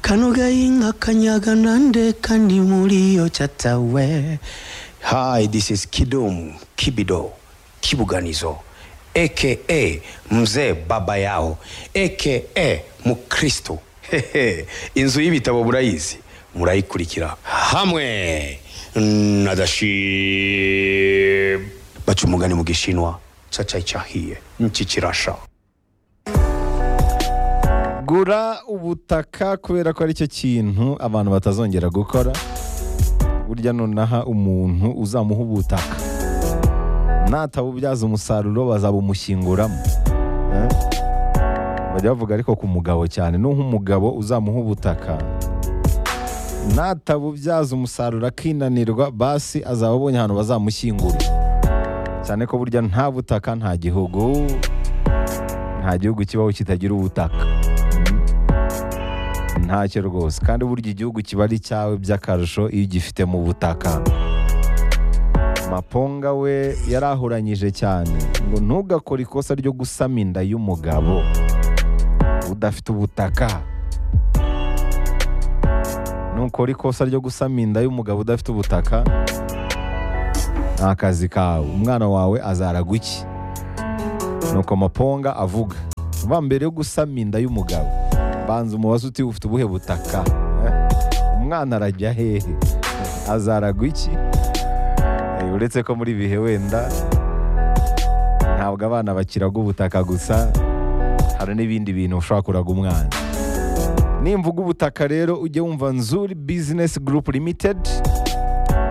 Kanugainga Kanyaganande Kanimuriyo Chatawe. Hi, this is Kidum Kibido Kibuganizo aka Mzee Baba Yao aka Mukristo. Hehe, Inzu y'ibitabo burayizi murayikurikira hamwe na Dashib. Baca umugani mu gishinwa caca icyahiye niki kirasha. gura ubutaka kubera ko aricyo kintu abantu batazongera gukora burya nonaha umuntu uzamuha ubutaka natabubyaza umusaruro bazabumushyinguramo Eh? bajya bavuga ariko ku mugabo cyane nuha umugabo uzamuha ubutaka natabubyaza umusaruro akinanirwa basi azaba abonye ahantu bazamushyingura cyane ko burya nta butaka nta gihugu nta gihugu kibaho kitagira ubutaka ntacyo rwose kandi burya igihugu kiba ari cyawe by'akarusho iyo ugifite mu butaka maponga we yarahuranyije cyane ngo ntugakore ikosa ryo gusama inda y'umugabo udafite ubutaka nukora ikosa ryo gusama inda y'umugabo udafite ubutaka ni akazi kawe umwana wawe azaraga iki nuko maponga avuga va mbere yo gusama inda y'umugabo banza umubazo uti ufite ubuhe butaka Eh, umwana arajya hehe azaragwa iki Eh, uretse ko muri ibihe wenda ntabwo abana bakiraga ubutaka gusa hari n'ibindi bintu ushobora kuraga umwana nimvuga ubutaka rero ujye wumva nzuri bizinesi gurupu limitedi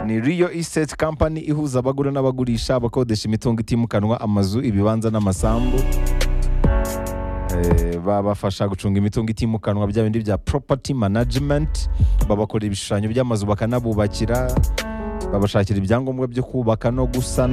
ni riyo isiteti kampani ihuza abagura n'abagurisha abakodesha imitungo itimukanwa amazu ibibanza n'amasambu Eh, babafasha gucunga imitungo itimukanwa bya bindi bya property management babakorera ibishushanyo by'amazu bakanabubakira babashakira ibyangombwa byo kubaka no gusana